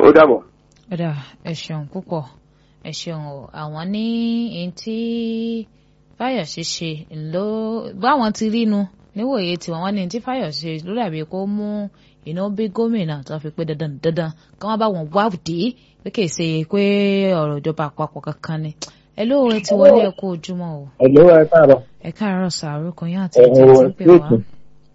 ó dàbọ̀. ọ̀dà ẹ ṣeun púpọ̀ ẹ ṣeun o àwọn ní ẹni tí fáyọ̀ṣe ṣe ló báwọn ti rí nu níwòye tiwọn wọn ní ẹni tí fáyọ̀ṣe ló dàbí kó mú iná bí gómìnà tó fi pé dandan dandan kí wọ́n bá wọn wádìí pé kì í ṣe pé ọ̀rọ̀ ìjọba àpapọ̀ kankan ni ẹ ló ẹ ti wọlé ẹ kú ojúmọ́ o ẹ ló ẹ káàárọ̀. ẹ káàárọ̀ sàárùkọ yín àti ẹ ìtẹ́ wọ tí ń pè wá ètò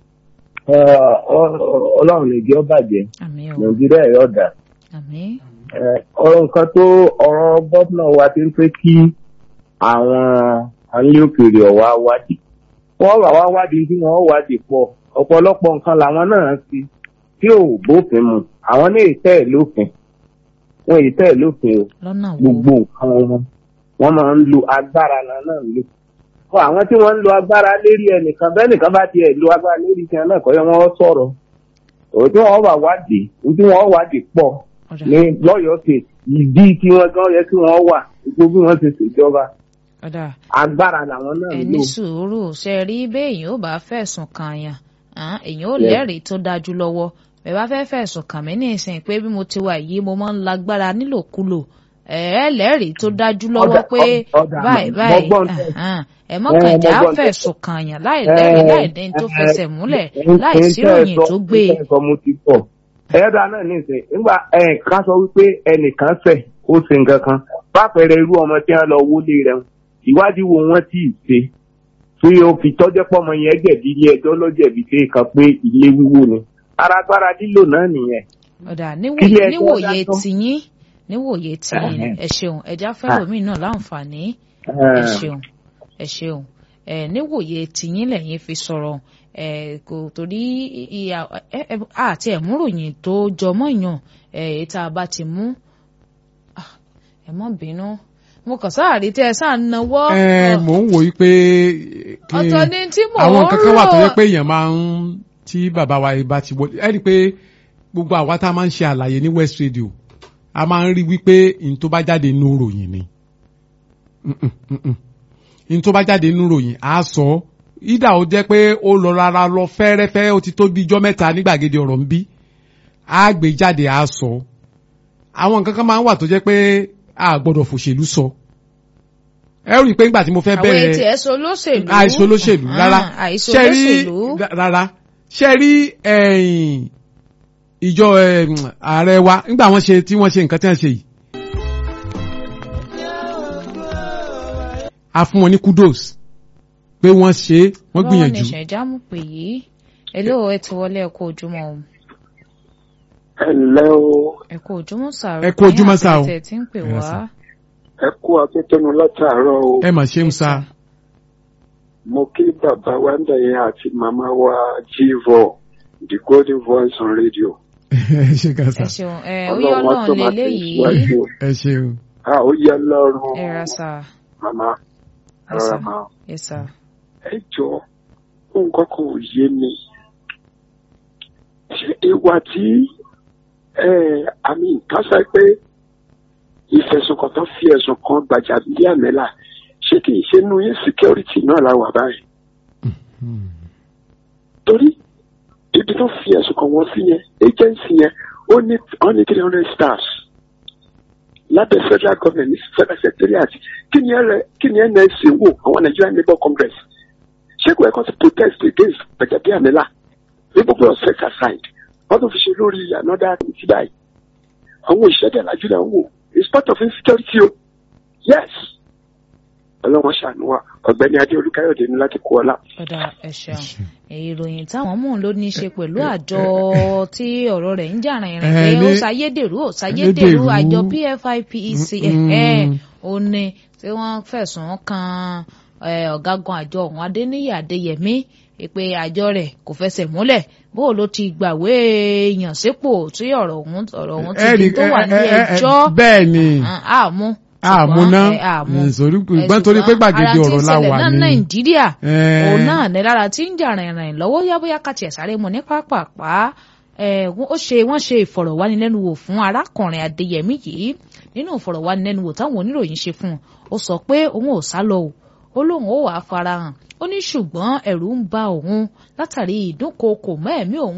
ọlọ́run lè jẹ́ ó bàjẹ́ àmì o nàìjíríà yóò dà. àmì ọ̀rọ̀ nǹkan tó ọ̀rọ̀ gómìnà wa ti ń pé kí àwọn alẹ́ òkèèrè ọ̀wá wádìí wọ́n wà wá wádìí tí wọ́n wádìí pọ̀ ọ̀pọ̀lọpọ̀ nǹkan làwọn náà ti tí ò bófin mu àwọn ní ìtẹ́ ẹ̀ lófin wọn ìtẹ́ ẹ̀ lófin o lọ́nà wo gbogbo nǹkan wọn wọ́n máa ń lo agbára náà náà lò fún àwọn tí wọ́n ń lo agbára lérí ẹnìkan bẹ́ẹ̀ nìkan bá tiẹ̀ lo agbára lérí tiẹ̀ náà kọ́ yẹ wọ́n sọ̀rọ̀ òun tí wọ́n wà wádìí òun tí wọ́n wádìí pọ̀ ọ̀dà ní lọ́yọ̀ọ́ state ìdí tí wọ́n gan yẹ kí wọ́n wà gbogbo bí wọ́n ṣe ṣèjọba ọ̀dà agbára làwọn náà ẹ ń ní lò. sùúrù ṣe rí béèyàn ò bá fẹ̀sùn kàn yàn án, èèyàn ò lẹ́rìí tó dájú lọ́wọ́ bẹ́ẹ̀ bá fẹ́ fẹ̀sùn kàn mí ní ìsìn pé bí mo ti wà yìí mo máa ń lágbára nílòkulò ẹ ẹ lẹ́rìí tó dájú lọ́wọ́ Ọ̀dà- pé ọ̀dà báyìí mo báyìí gbọ́ ń tẹ̀. ahán, ẹ mọ́kàn Eh, mo já gbọ́ ń tẹ̀. fẹ̀sùn kàn yàn láì lẹ́rìí láì ní tó fẹsẹ̀ múlẹ̀ láì sí ìròyìn tó gbé e. sọ mo ti pọ̀ ẹ̀ẹ́dà náà nísìnyí nígbà ká sọ wípé ẹnìkan ṣẹ̀ ó ṣe nǹkan kan pápẹ̀rẹ̀ irú ọmọ tí wọ́n lọ wọlé rẹ̀ ìwádìí wo wọ́n tí ì ṣe tí o fi tọ́jọ́ pọ́mọ yẹn jẹ̀bi ilé ẹjọ́ lọ́jẹ̀bi pé kan pé ilé wíwó ni arágbára lílò náà nìyẹn. ọ̀dà Kílé níwòye ẹjọ́ níwòye dájọ́. tiyín níwòye tiyín Ẹhẹ́n. ẹ ṣeun ẹja fẹ́lòmíì náà láǹfààní ẹ ṣeun ẹ ṣeun ẹ níwòye tìyín lẹ́yìn fi sọ̀rọ̀ ẹ kò torí ìyá ẹ ẹ àti ẹmúròyìn tó jọmọ́ yàn ẹ èyí tá a bá ti mú Ah, ẹ má bínú mo kàn sáàrí tẹ ẹ sáà náwó ẹ mò ń wòye pé kí ọ̀tọ̀ ni tí mò ń àwọn nǹkan kan wà tó yẹ rò. pé èèyàn máa ń tí bàbá wa yìí bá ti wọlé ẹ rí i pé gbogbo àwa tá a máa ń ṣe àlàyé ní West Radio a máa ń rí wípé n tó bá jáde nínú ròyìn ni Mm-mm, mm-mm. n tó bá jáde nínú ròyìn á sọ ọ́. ìdá ó jẹ́ pé ó lọ rárá lọ fẹ́rẹ́fẹ́ ó ti tó bí ijọ́ mẹ́ta ní gbàgede ọ̀rọ̀ ń bí á gbé jáde á sọ ọ́. àwọn nǹkan kan máa ń wà tó jẹ́ pé a gbọ́dọ̀ fòṣèlú sọ ẹ rí i pé nígbà tí mo fẹ́ àwọn bẹ̀rẹ̀ etí ẹ̀sọ́ olóṣèlú àìsàn olóṣèlú rárá Ah, àìsàn ṣe rí olóṣèlú rárá ṣe rí ẹ̀yìn ìjọ ẹ̀m, ààrẹ wa nígbà wọ́n ṣe tí wọ́n ṣe nǹkan tí wọ́n ṣe yìí. a fún wọn ní kudos pé wọ́n ṣe é, wọ́n gbìyànjú. lọ́wọ́ ní ìṣẹ̀jámù pè yìí ẹlẹ́wọ̀ ẹ ti wọlé ẹ kú ojúmọ́ o ẹ ǹlẹ́ o ẹ kú ojúmọ́ sàrò Ẹ kú ojúmọ́ sà o. ẹ ti ń pè Ẹ wá sà. ẹ kú akétẹnu látàárọ̀ o ẹ mà ṣe ń sa mo kí bàbá wa ń dẹ̀yẹ àti màmá wa jíìvọ the golden voice on radio. ẹ ṣe kan sa ẹ ṣeun ẹ ó yọ Ọlọ́run á tó Ọlọ́run máa lélẹyìí tẹ̀síwájú. ẹ ṣeun. a ó yẹ lọ́rùn ẹ ra sà màmá ẹ sà rárá máa ẹ sà ẹ jọ nǹkan kan ò yé mi ṣé ìwà tí ẹ àmì kásá pé ìfẹ̀sùnkàn tó fi ẹ̀sùn kan Gbajabiamila ṣé kì í ṣe nu insecurity náà la wà báyìí torí ibi tó fi ẹ̀sùn kan wọ́n sí yẹn agency yẹn ó ní ó ní three hundred stars lábẹ́ federal government ní federal secretariat kí ni ẹ kí ni NSC wò àwọn Nigerian Labour Congress ṣé kò ẹ̀kọ́ ti protest against Gbajabiamila ní gbogbo ọ̀sẹ̀ aside wọ́n tún fi ṣe lórí another committee báyìí àwọn ìṣẹ́dẹ̀ lajú là ń wò it's part of insecurity o yes ọlọ́wọ́n ṣàánú wa ọ̀gbẹ́ni adé olúkáyọ̀dé ní láti kó ọlá. ọ̀dà ẹ ṣeun ìròyìn táwọn mú un ló ní í ṣe pẹ̀lú àjọ tí ọ̀rọ̀ rẹ̀ ń jà rìnrìn pé Ẹ ó ní- ṣàyédèrú ó ṣàyédèrú Ayédèrú. àjọ PFIPEC Mm. ẹ̀ ó ní tí wọ́n fẹ̀sùn kan eh, ọ̀gágun àjọ ọ̀hún Adéníyì Adéyẹmí pé àjọ rẹ̀ kò fẹsẹ̀ múlẹ̀ bó ló ti gbàwé ìyànsípò tí ọ̀rọ̀ ọ̀hún ọ̀rọ̀ ọ̀hún ti di tó wà ní ẹjọ́ bẹ́ẹ̀ ni àmú àmú ná àmú nítorí gbọ́n torí pé gbàgede ọ̀rọ̀ la wà ara tí ń ṣẹlẹ̀ náà ní. Nàìjíríà Eh. òun náà ní lára tí ń jà rìnrìn lọ́wọ́ yábóyá kàtì ẹ̀sáré mu ní pápápá ẹ̀, wọ́n- ó ṣe wọ́n ṣe ìfọ̀rọ̀wánilẹ́nuwò fún arákùnrin Adéyẹmí yìí nínú ìfọ̀rọ̀wánilẹ́nuwò táwọn oníròyìn ṣe fún un ó sọ pé òun ò sá lọ o ó lóun ó wàá farahàn ó ní ṣùgbọ́n ẹ̀rù ń ba òun látàrí ìdúnkookò mọ́ ẹ̀mí òun